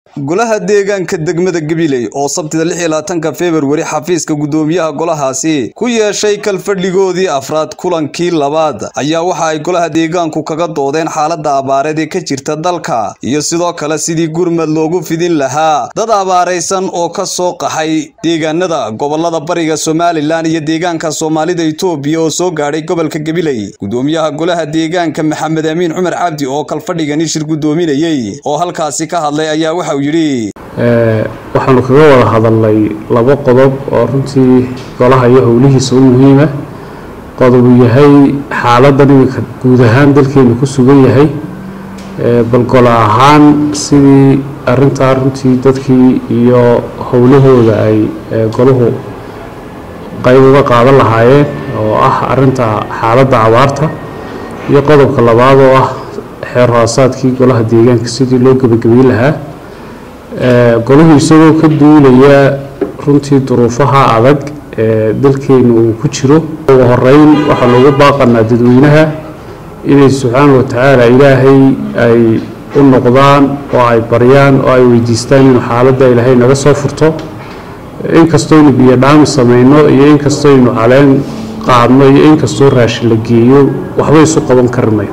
golaha deegaanka degmada gabiley oo sabtida lix iyo labaatanka februari xafiiska guddoomiyaha golahaasi ku yeeshay kalfadhigoodii afraad kulankii labaad ayaa waxa ay golaha deegaanku kaga doodeen xaalada abaareed ee ka jirta dalka iyo sidoo kale sidii gurmad loogu fidin lahaa dad abaaraysan oo ka soo qaxay deegaanada gobolada bariga somalilan iyo deegaanka soomaalida itoobiya oo soo gaadhay gobolka gabiley guddoomiyaha golaha deegaanka maxamed amiin cumar cabdi oo kalfadhigani shir guddoominayey oo halkaasi ka hadlay ayaa waxa waxaanu kaga wada hadalnay labo qodob oo runtii golaha iyo howlihiisa u muhiima qodobu yahay xaaladan iminka guud ahaan dalkeenu ku sugan yahay bal golo ahaan sidii arintaa runtii dadkii iyo howlahooda ay golahu qayb uga qaadan lahaayeen oo ah arinta xaaladda abaarta iyo qodobka labaad oo ah xeer hoosaadkii golaha deegaanka sidii loo gebagabeyn lahaa golahu isagoo ka duulaya runtii duruufaha adag ee dalkeenu uu ku jiro ugu horeyn waxaa loogu baaqanaa dadweynaha inay subxaana watacaala ilaahay ay u noqdaan oo ay baryaan oo ay weydiistaan inuu xaaladda ilaahay naga soo furto inkastooynu biyo dhaami samayno iyo inkastooynu caleen qaadno iyo inkastoo raashin la geeyo waxba isu qaban karmay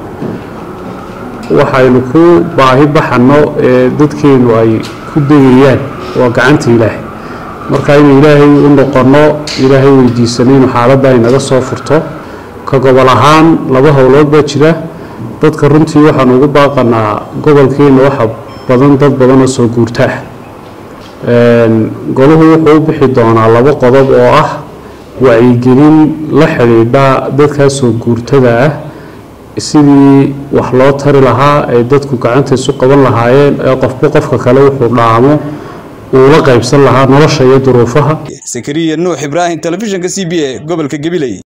waxaynu ku baahi baxanno ee dadkeenu ay ku degayaan waa gacanta ilaahay marka inuu ilaahay u noqonno ilaahay weydiisano inuu xaaladda ay naga soo furto ka gobol ahaan laba howlood baa jira dadka runtii waxaanu ugu baaqanaa gobolkeena waxa badan dad badan oo soo guurta ah golahu wuxuu u bixi doonaa labo qodob oo ah wacyigelin la xidhiidha dadkaa soo guurtada ah sidii wax loo tari lahaa ay dadku gacanta isu qaban lahaayeen ee qofba qofka kale wuxuu dhaamo uu la qaybsan lahaa nolosha iyo duruufaha sakariya nuux ibraahim telefishinka c b a gobolka gabiley